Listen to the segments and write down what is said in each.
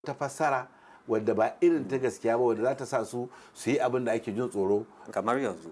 ta fassara wadda ba irin ta gaskiya ba wadda za ta sa su su yi abin da ake jin tsoro kamar yanzu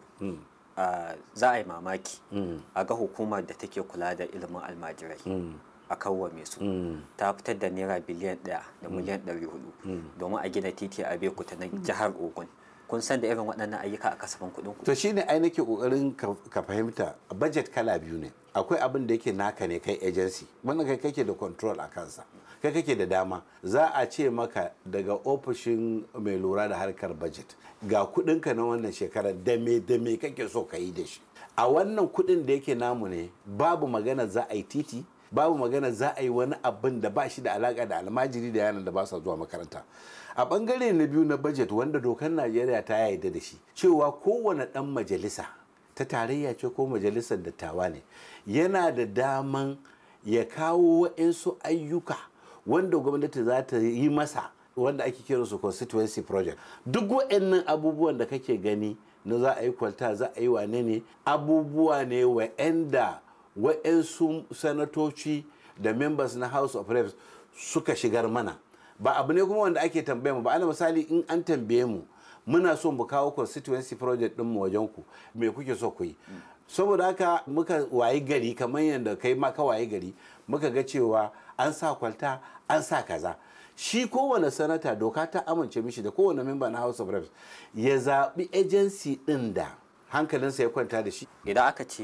ah, za a yi mamaki a ga hukumar da take kula da ilimin almajirai a kawwame su ta fitar da naira biliyan ɗaya da miliyan ɗari hudu domin a gina titi a bekuta na jihar ogun kun san da irin waɗannan ayyuka a kasafin kuɗin ku to shine ai nake kokarin ka ka fahimta budget kala biyu ne akwai abin da yake naka ne kai agency wannan kai kake da control a kansa kai kake da dama za a ce maka daga ofishin mai lura da harkar budget ga kudinka na wannan shekarar da me da me kake so ka yi da shi a wannan kudin da yake namu ne babu magana za a yi titi babu magana za a yi wani abin da ba shi da alaka da almajiri da yaran da ba sa zuwa makaranta a bangare na biyu na budget wanda dokar najeriya ta yarda da shi cewa kowane dan majalisa ta tarayya ce ko majalisar dattawa ne yana da daman ya kawo waɗansu ayyuka wanda gwamnati za ta yi masa wanda ake kira su constituency project duk waɗannan abubuwan da kake gani na za a yi kwalta za a yi wane ne abubuwa ne wa'anda waɗansu sanatoci da members na house of reps suka shigar mana ba abu ne kuma wanda ake tambaye mu ba ana misali in an tambaye mu muna so mu kawo constituency project din mu wajen ku me kuke so ku yi saboda haka muka wayi gari kamar yadda kai ma ka wayi gari muka ga cewa an sa kwalta an sa kaza shi kowane sanata doka ta amince mishi da kowane memba na house of reps ya zaɓi agency ɗin da hankalinsa ya kwanta da shi idan aka ce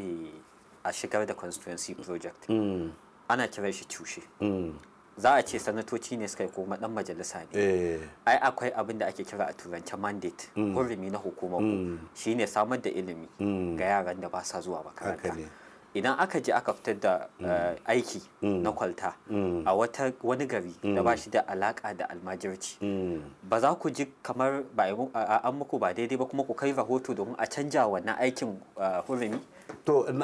a shigar da constituency project ana kiran shi cushe za a ce sanatoci ne suka yi kuma dan majalisa ne Eh, ai akwai abin da ake kira a turance mandate hurumi na hukumar ku shine samar da ilimi ga yaran da ba sa zuwa makaranta Haka ne. idan aka je aka fitar da eh, aiki na kwalta a wata wani gari da ba shi da alaka da almajirci ba za ku ji kamar ba a yi mu- a- a- an muku ba daidai ba kuma ku kai rahoto domin a canja wannan aikin eh, hurumi to